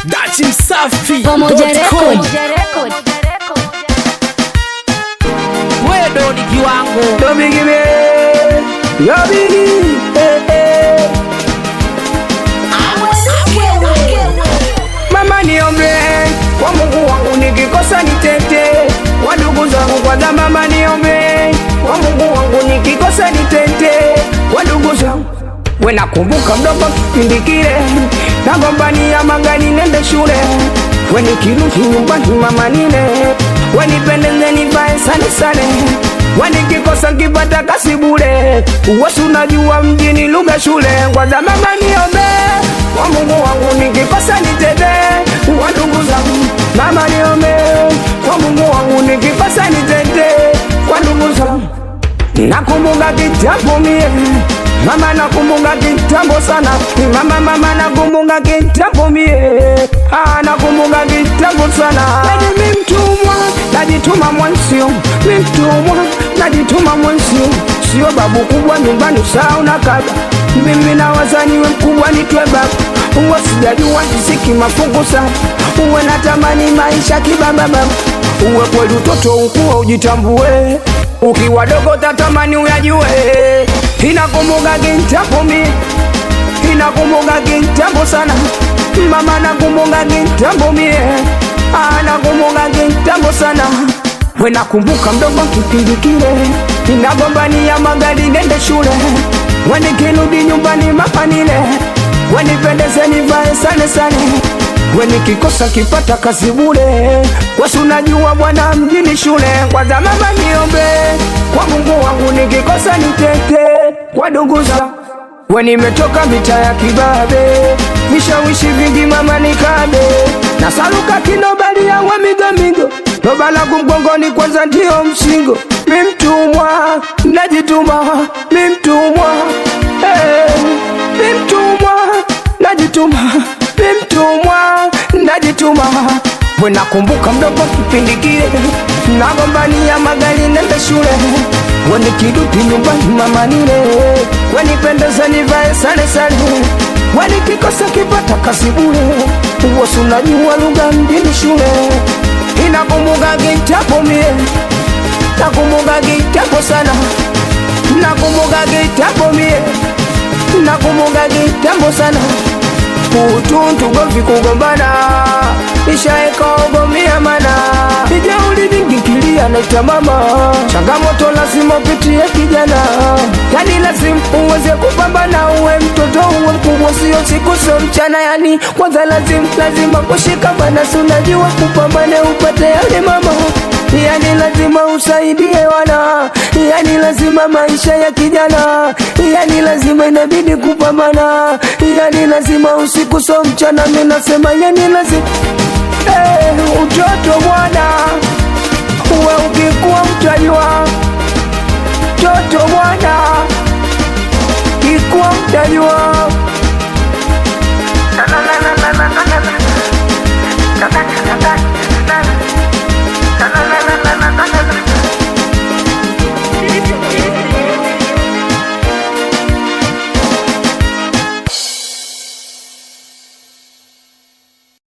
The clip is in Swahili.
Dachi Msafi Pamoja dot com. Record. wewe ni kiwango Dobigime, yobigi, eh, eh. Mama niombe kwa Mungu wangu nikikosa nitete, kwa ndugu zangu kwanza. Mama niombe kwa Mungu wangu nikikosa nitete, kwa ndugu zangu. We nakumbuka mdogo kipindi kile nagombania magari nende shule, we nikirudi nyumbani mama nile, we nipendeze nivae sane sane, we nikikosa nkipata kasi bure, uwasi unajua mjini lugha shule, kwanza mama niombe kwa Mungu wangu nikikosa nitete, kwa ndugu zangu mama niombe kwa Mungu wangu nikikosa nitete, kwa ndugu zangu Nakumbuka kitambo mie Mama nakumbuka kitambo sana Mama mama nakumbuka kitambo mie Ah nakumbuka kitambo sana Yaani mi mtumwa najituma mwansio Mi mtumwa najituma mwansio Sio babu kubwa nyumbani saa unakaba Mimi na wazaniwe mkubwa nitwe babu Uwe sijajua kisiki mafungu sana Uwe natamani maisha kibaba baba Uwe kweli utoto ukuwa ujitambue ukiwa dogo tatamani uyajue inakumbuka kitambo mi inakumbuka kitambo sana mama nakumbuka kitambo mie Ah, nakumbuka kitambo sana we nakumbuka mdogo kipindi kile inagombania magari nende shule we nikirudi nyumbani mapanile we nipendeze nivae sane sane we nikikosa kipata kazi bure wasi unajua bwana mjini shule kwanza mama niombe kwa mungu wangu nikikosa nitete kwa ndugu zangu we nimetoka mita ya kibabe vishawishi vingi mama nikabe na saluka kinobalia wa migomigo loba langu mgongoni kwanza ndio msingo mi mtumwa najituma mi mtumwa hey, mi mtumwa najituma mi mtumwa najituma we nakumbuka mdogo kipindi kile nagombania magari nende shule we nikirudi nyumbani mama nile we nipendeze nivae sare sare we nikikosa kipata kazi bure uwosi unajua lugha mjini shule inakumbuka kitambo mie nakumbuka kitambo sana nakumbuka kitambo mie nakumbuka kitambo sana utuntu govi kugombana ishaekaogomia mana ijauli vingi kilia naita mama changamoto lazima upitie kijana yani lazima uweze kupambana uwe mtoto uwe mkubwa sio siku sio mchana yani kwanza lazima lazima kushikamana si unajua kupambane upate yale mama yani lazima usaidie wana yani lazima maisha ya kijana yani lazima inabidi kupambana yani lazima usiku so mchana mi nasema yani lazima hey, utoto bwana uwe ukikuwa mtajua toto bwana kikuwa mtajua